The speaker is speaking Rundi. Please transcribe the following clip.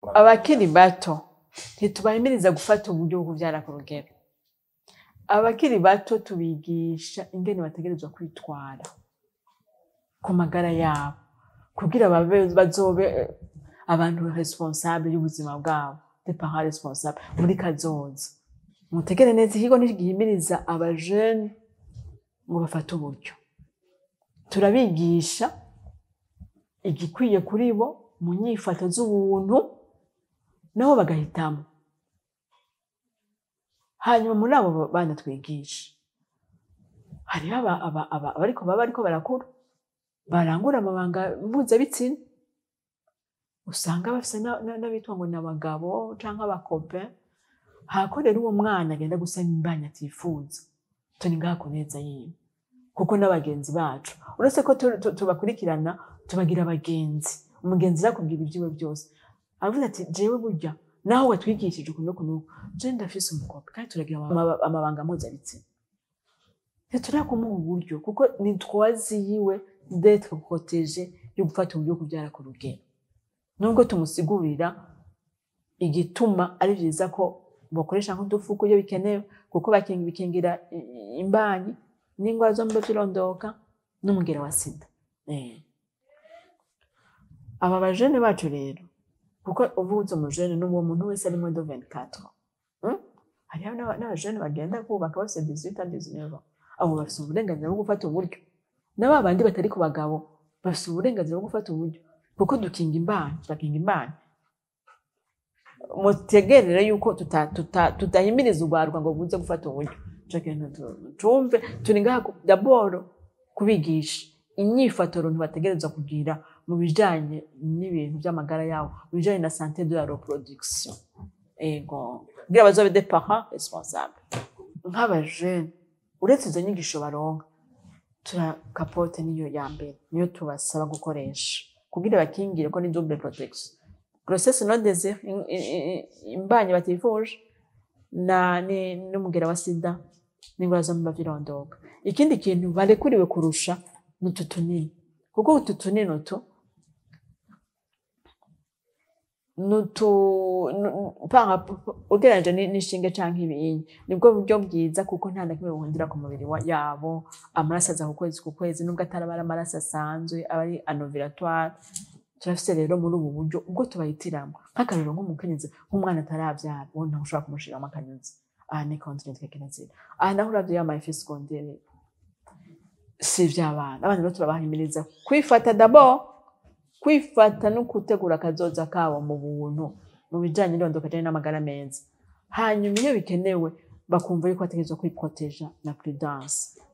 abakiri bato ntitubahimiriza gufata uburyo bwo kubyara ku rugero abakiri bato tubigisha ingene bategerezwa kwitwara ku magara yabo kugira babe bazobe eh, abantu responsable y'ubuzima bwabo des parents responsables muri kazoza mutegere neza ikigo ntigihimiriza abajene ngo bafate uburyo turabigisha igikwiye kuri bo mu nyifato z'ubuntu nabo bagahitamo hanyuma muri abo bana twigisha hariho aba- aba- aba- abariko baba bariko barakura barangura amabanga mpuzabitsina usanga bafise na- na- n'abitwa ngo ni abagabo canke abakope hako rero uwo mwana agenda gusama imbanyi atifuza turi ngaha ku neza yiwe kuko n'abagenzi bacu uretse ko tu- tu- tubakurikirana tubagira abagenzi umugenzi arakubwira ibyiwe byose aravuga ati jewe burya naho watwigishije uku nuku nuku je ndafise umukope kandi turagira ama- amabanga mpuzabitsina ntiturakumuha uburyo kuko ni twazi yiwe d'etre protege yo gufata uburyo bwo kubyara ku rugero nubwo tumusigurira igituma ari byiza ko bakoresha nk'udufuko iyo bikenewe kuko baking- bikingira i- i- imbanyi n'indwara zo mu by'irondoka n'umugera wa sida Eh. aba bajene bacu rero kuko uvutse umujene ni uwo muntu wese ari muri do 24 Hmm? hariho n'aba- n'abajene bagenda kubaka bafite 18 ans 19 ans abo bafite uburenganzira bwo gufata uburyo na ba bandi batari ku bagabo bafite uburenganzira bwo gufata uburyo kuko dukinga imbanyi turakinga imbanyi mutegerere yuko tuta- tuta- tutahimiriza urwarwa ngo buze gufata uburyo ico kintu tu- tumve turi ngaha ku- daboro kubigisha inyifato runtu bategerezwa kugira mu bijanye n'ibintu by'amagara yabo mu bijanye na sante de la reproduction ego kugira bazobe des parents responsables nk'abajene uretse izo nyigisho baronka turakapote niyo ya mbere niyo tubasaba gukoresha kugira bakingire ko ni double protection grossesse non désir imbanyi batifuje na ni- n'umugera wa sida n'indwara zo mu bavirondoka ikindi kintu barekuriwe kurusha ni utu tunini kuko utu tunini utu nutu ugereranyije ni- n'ishinge canke ibinyi nibwo buryo bwiza kuko nta na kimwe buhundira ku mubiri wa- yabo amaraso aza ku kwezi ku kwezi nubwo ataraba ari amaraso asanzwe aba ari anoviratoire turafise rero muri ubu buryo ubwo tubahitiramo nk'akarero nk'umukenyezi nk'umwana ataravyara uwo ntawe ushobora kumushiramo akanyuzi aha ni kontinenti kekenezira aha naho uravye yamaye efe segondere si ivy'abana abana rero turabahimiriza kwifata d'abord kwifata no gutegura akazoza kabo mu buntu mu bijanye n'irondoka janye n'amagara meza hanyuma iyo bikenewe bakumva yuko bategerezwa kwiproteja na prudence